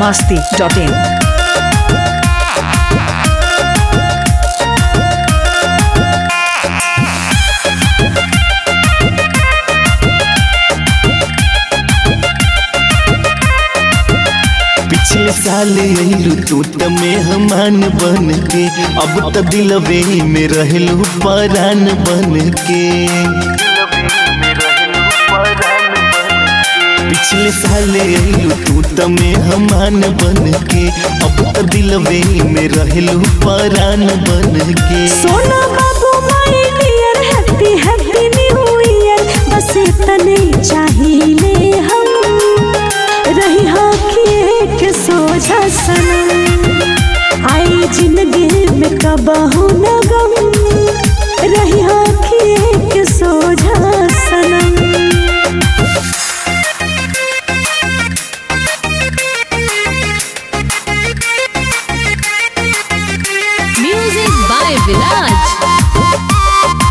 masti.in. पिछले साल अइलू तू त मेहमान बन के अब त दिलवे में रहलू परान बन के पिछले साल अइलू तू त मेहमान बन के अब त दिलवे में रहलू परान बन के सोना बाबू my dear happy happy new year बस इतने चाहिए हम रही हाखिए के सोझा सनम आई जिंदगी में कबहू न गम रही हाखिए के सोझा सनम Music by Viraj.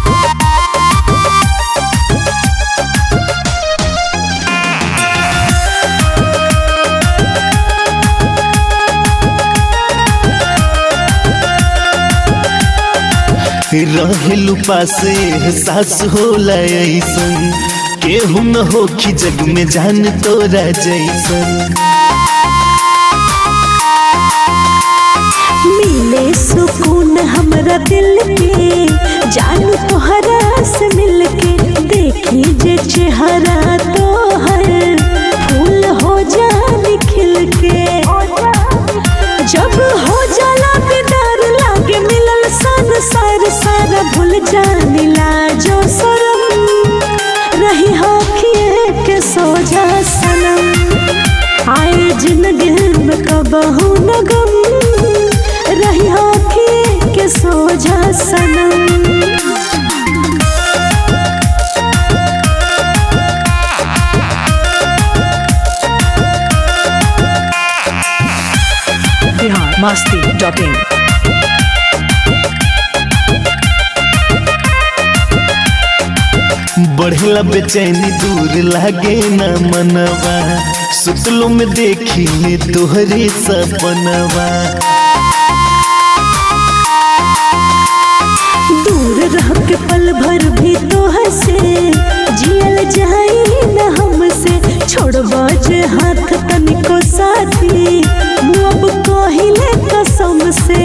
रहलू पासे एहसास होला ऐसन केहू न होखी जग में जान तोरा जैसन मिले सुकून हमरा दिल के जानू तोहरा से मिल के देखी जे चेहरा तोहर फूल हो जाने खिल के जब हो जाला बेदार लागे मिलल सन सार सारा भूल जाने लाजो शरम रही हाखिए के सोझा सनम आए जिंदगी में कबहू न गम रही आँखें के सोझा सनम Bihar masti.in. बढ़ला बेचैनी दूर लागे न मनवा सुतलो में देखी ले तोहरे सपनवा दूर रह के पल भर भी तो हंसे जियल जाई न हमसे छोड़बा जे हाथ तनिको साथी मुँह अब कहिले कसम से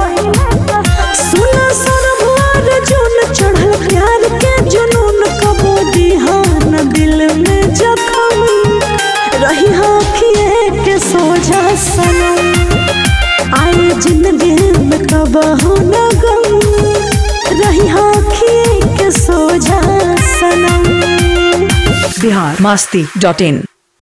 सुना सरभुआर जुन चढ़ल प्यार के जुनून कबो दिहान दिल में जखम रही आँखिए के सोझा सनम आए जिंदगी में कबहू न गम रही आँखिए के सोझा सनम Bihar masti.in.